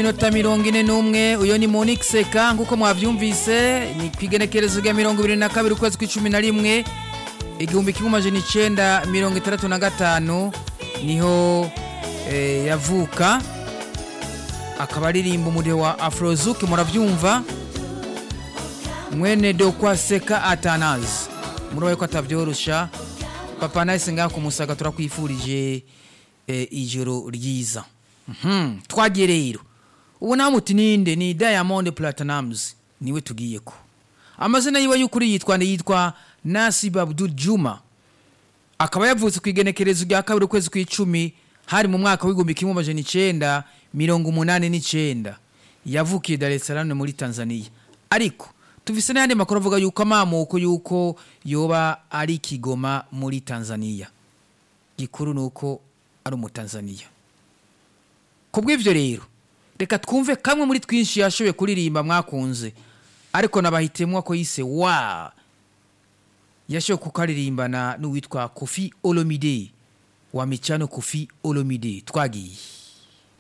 n'iminota mirongo ine n'umwe uyo ni Monique Seka nk'uko mwavyumvise ni kwigenekerezo rya mirongo ibiri na kabiri ukwezi kw'icumi na rimwe igihumbi kimwe amajana icenda mirongo itandatu na gatanu niho eh, yavuka akaba aririmba umudiho wa afrozuki muravyumva mwene dokwa seka atanazi murabaye ko atavyorosha papa nahise ngaha kumusaga turakwifurije eh, ijoro ryiza Mhm, twagiye rero ubu nawe muti ninde ni diamond platinums niwe tugiyeko amazina yiwe y'ukuri yitwa ni yitwa nasib abdul juma akaba yavutse ku igenekerezo rya kabiri ukwezi kw'icumi hari mu mwaka w'igihumbi kimwe amajana icenda mirongo umunani n'icenda yavukiye dar es salaam muri tanzania ariko tuvise n'ayandi makuru avuga yuko amamuko yuko yoba ari kigoma muri tanzania gikuru ni uko ari umutanzania kubw'ivyo rero reka twumve kamwe muri twinshi yashoboye kuririmba mwakunze ariko nabahitemwo ko yise wa yashoboye kukaririmbana n'uwitwa kofi olomide wa micano kofi olomide twagiye